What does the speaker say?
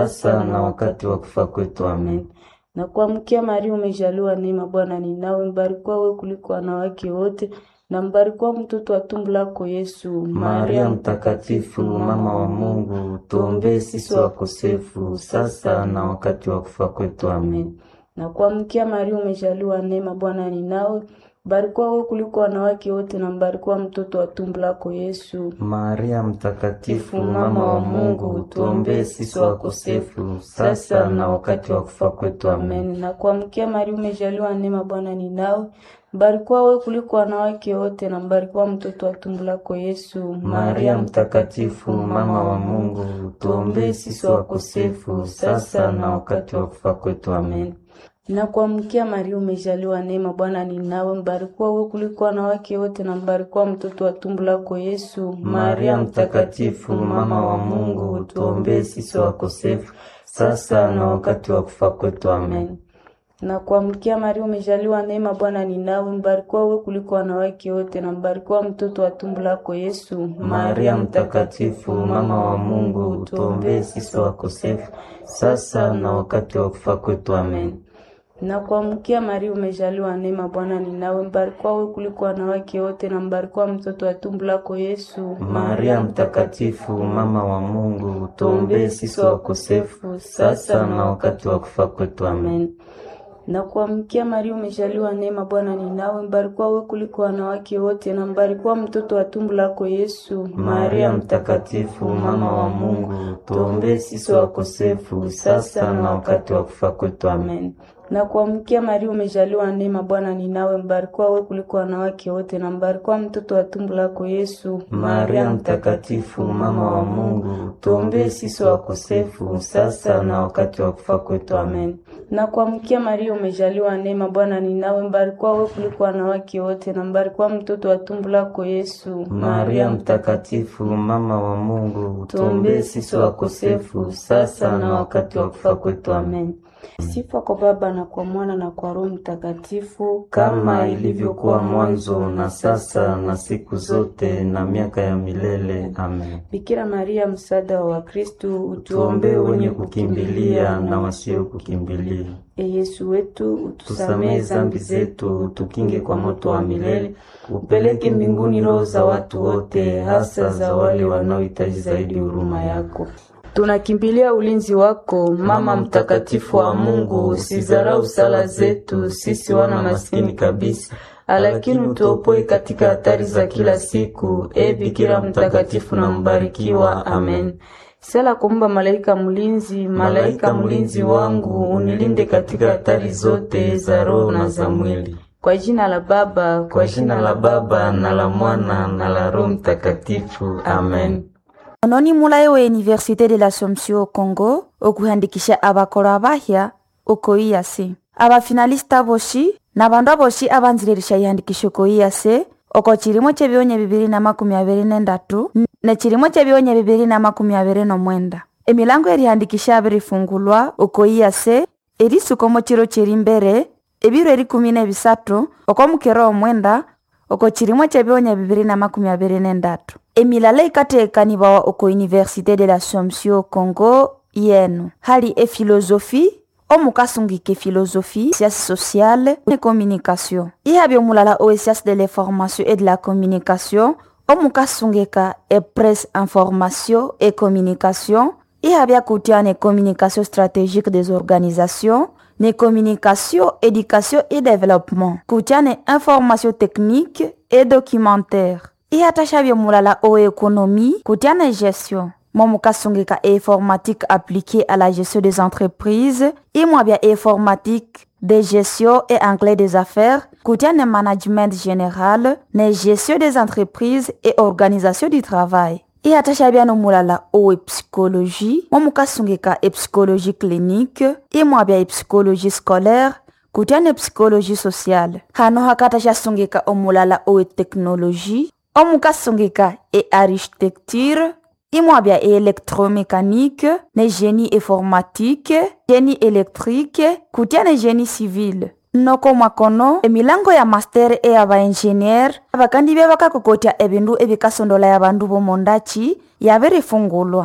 sasa na wakati wa kufa kwetu. Amen. Na kuamkia Maria, umejaliwa neema, Bwana ni nawe, mbarikiwa wewe kuliko wanawake wote na mbarikiwa mtoto wa tumbo lako Yesu. Maria Mtakatifu, mama wa Mungu, tuombee sisi wakosefu sasa na wakati wa kufa kwetu. Amen. Na kuamkia Maria, umejaliwa neema, Bwana ni nawe, mbarikiwa wewe kuliko wanawake wote na mbarikiwa mtoto wa tumbo lako Yesu. Maria Mtakatifu, mama wa Mungu, tuombee sisi wakosefu sasa na wakati wa kufa kwetu. Amen. Amen. Na kuamkia Maria, umejaliwa neema, Bwana ni nawe, mbarikiwa wewe kuliko wanawake wote na mbarikiwa mtoto wa tumbo lako Yesu. Maria Mtakatifu, mama wa Mungu, tuombee sisi wakosefu sasa na wakati wa kufa kwetu. Amen. Na kuamkia Maria, umejaliwa neema, Bwana ni nawe, mbarikiwa wewe kuliko wanawake wote na mbarikiwa mtoto wa tumbo lako Yesu. Maria Mtakatifu, mama wa Mungu, tuombee sisi wakosefu sasa na wakati wa kufa kwetu. Amen. Na kuamkia Maria, umejaliwa neema, Bwana ni nawe, mbarikiwa wewe kuliko wanawake wote na mbarikiwa mtoto wa tumbo lako Yesu. Maria Mtakatifu, mama wa Mungu, tuombee sisi wakosefu sasa na wakati wa kufa kwetu. Amen. Na kuamkia Maria, umejaliwa neema, Bwana ni nawe, mbarikiwa wewe kuliko wanawake wote na mbarikiwa mtoto wa tumbo lako Yesu. Maria Mtakatifu, mama wa Mungu, tuombee sisi wakosefu sasa na wakati wa kufa kwetu. Amen. Na kuamkia Maria, umejaliwa neema, Bwana ni nawe, mbarikiwa wewe kuliko wanawake wote na mbarikiwa mtoto wa tumbo lako Yesu. Maria Mtakatifu, mama wa Mungu, tuombee sisi wakosefu sasa na wakati wa kufa kwetu. Amen. Na kuamkia Maria, umejaliwa neema, Bwana ni nawe, mbarikiwa wewe kuliko wanawake wote na mbarikiwa mtoto wa tumbo lako Yesu. Maria Mtakatifu, mama wa Mungu, tuombee sisi wakosefu sasa na wakati wa kufa kwetu. Amen. Na kuamkia Maria, umejaliwa neema, Bwana ni nawe, mbarikiwa wewe kuliko wanawake wote na mbarikiwa mtoto wa tumbo lako Yesu. Maria Mtakatifu, mama wa Mungu, tuombee sisi wakosefu sasa na wakati wa kufa kwetu. Amen. Sifa kwa Baba na kwa Mwana na kwa Roho Mtakatifu, kama ilivyokuwa mwanzo na sasa na siku zote na miaka ya milele. Amen. Bikira Maria, msaada wa Wakristo, Tuombee wenye kukimbilia na wasio kukimbilia. E Yesu wetu, utusamehe Tusamehe zambi zetu, tukinge kwa moto wa milele, upeleke mbinguni roho za watu wote, hasa za wale wanaohitaji zaidi huruma yako. Tunakimbilia ulinzi wako, Mama mtakatifu wa Mungu. Usizarau sala zetu sisi wana maskini kabisa, lakini utuopoe katika hatari za kila siku. E Bikira mtakatifu na mbarikiwa. Amen. Sala kumba malaika mlinzi, Malaika mlinzi wangu, unilinde katika hatari zote za roho na za mwili. kwa jina la Baba, Kwa jina la Baba na la Mwana na la Roho Mtakatifu. Amen. ononi mulayi wa université de l'assomption au congo okuhandikisha abakolo abahya okoiyase abafinalista boshi na bandu aboshi abanziririsha ihandikisho koiyase oko chilimo chebionya bibiri na makumi abiri nendatu ne chilimo chebionya bibiri na makumi abiri nomwenda emilango erihandikisha abirifungulwa okoiyase erisukomo chiro chiri mbere ebiro erikumi nebisatu oko mukero omwenda oko chilimo chebionya bibiri na makumi abiri nendatu emilala ikateekanibawa oko université de l'assomption congo yenu hali efilosofi omukasungika efilosofi sciences sociale ne communication ihabi omulala o sciences de l'information et de la communication omukasungika epresse information et communication ihabi akutia ne communication stratégique des organisations ne communication éducation et développement kutia ne information technique et documentaire ihatashavye mulala o économie kutia ne gestion momukasungika informatique appliquée à la gestion des entreprises imwabya informatique de gestion et anglais des affaires kutia ne management général ne gestion des entreprises et organisation du travail ihatashavya no mulala owe psychologie momukasungika epsychologie clinique imwabya epsychologie scolaire kutia ne psychologie sociale hano hakatasha omulala owe technologie omukasungika e architecture imwabya e électromécanique ne génie informatique génie électrique kutia ne génie civil noko mwakono emilango ya master e ya baingenier abakandi bya bakakokotya ebindu ebikasondola ya bandu bomondachi yabirifungulwa